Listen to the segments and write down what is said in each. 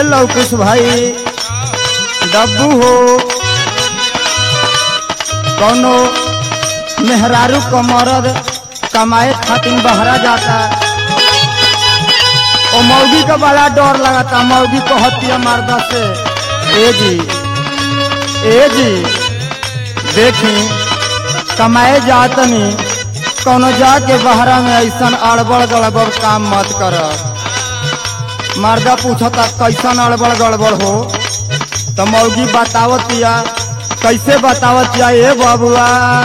ए लवकुश भाई डब्बू हो कौनो मेहरारू क मरद कमाए खातिर बहरा जाता ओ मौगी का बड़ा डर लगाता मौगी को हत्या मारदा से ए जी ए जी देखी कमाए जातनी कौनो जाके बहरा में ऐसन अड़बड़ गड़बड़ काम मत कर मर्दा पूछता कैसन अड़बड़ गड़बड़ हो तो मौगी बतावतिया कैसे बतावतिया ए बबुआ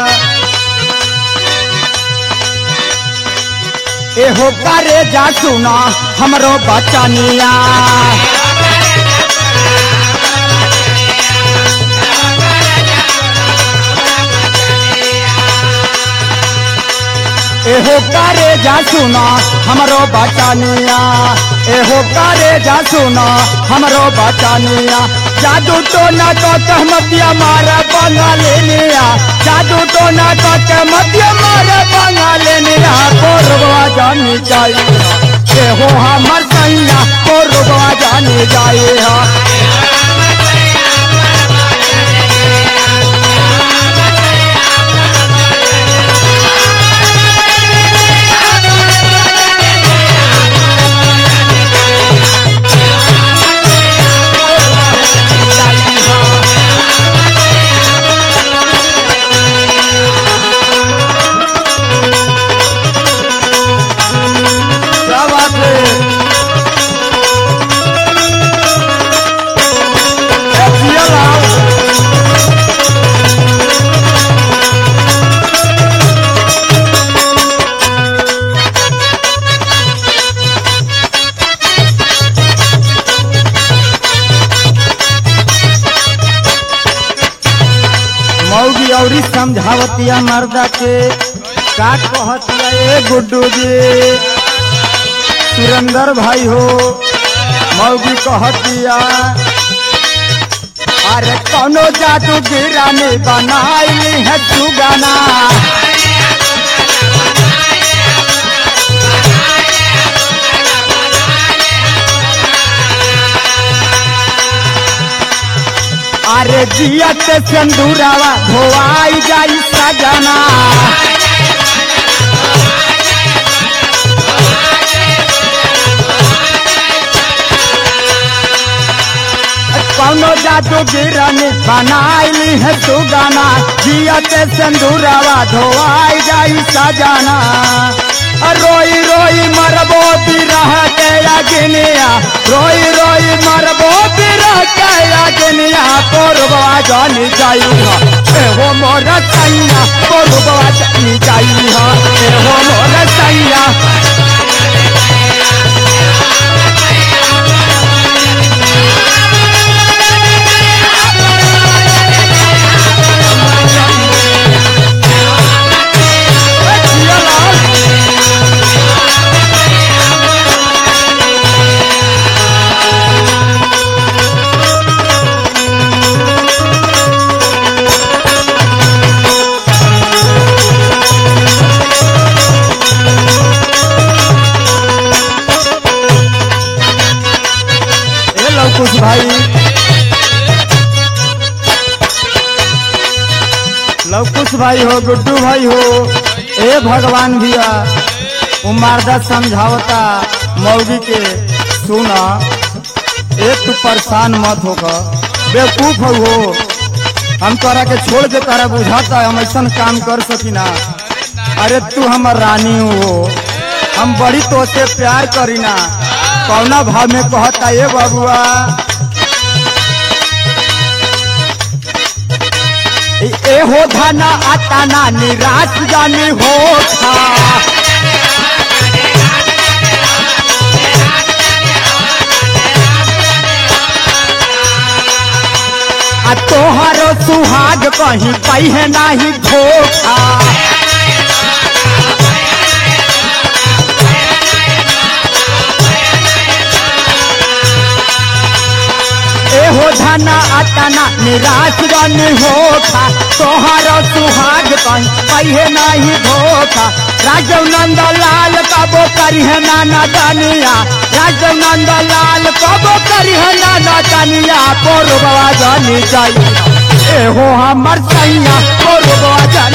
ए हो करे जा सुना हमरो बचनिया एहो करे जा सुना हमरो बचनिया एहो करे जा सुना हमरो बचनिया जादू टोना तो कहमतिया मारे बंगालिनिया जादू टोना तो कहमतिया मारे बंगालिनिया कोरबा जानी चाहिए एहो हमर सैया कोरबा जानी चाहिए क्या बात है ए, जिया लाओ। मौगी औरी समझावतिया मर्दा के का कहतिया ए गुड्डू जी सुरेंद्र भाई हो मौगी कहतिया अरे कौनो जादू गिरानी बनाई है जुगाना अरे जियत सिंदूरावा धोआई जाई सजना कौनो जादू गिरन बनाइली है सुगाना जियत सिंदूरावा धोआई जाई सजाना रोई रोई मरबो बिरह के अग्निया रोई रोई मरबो बिरह के अग्निया कोरबा जानी जाई एहो मोर सैया कोरबा जानी जाई एहो मोर सैया जिया लाल। ए लवकुश भाई लवकुश भाई हो गुड्डू भाई हो ए भगवान भैया उमारदा समझावता मौगी के सुना ए तू परेशान मत होकर बेवकूफ हो हो हम तोरा के छोड़ के तारा बुझाता हम ऐसा काम कर सकी ना अरे तू हमर रानी हो हम बड़ी तो से प्यार करी ना कौना भाव में कहता ये बाबुआ ए हो धाना आता ना निराश जानी हो था आ तोहरो सुहाग कहीं पहे नाही धोखा एहो धना अतना निराश बन होखा तोहरो सुहाग कहीं पहे नाही धोखा राजव नंद लाल कबो करी है नाना दानिया राजव नंद लाल कबो करी है नाना दानिया पोरो बाबा जानी चाहिए ए हो हमर सैया पोरो बाबा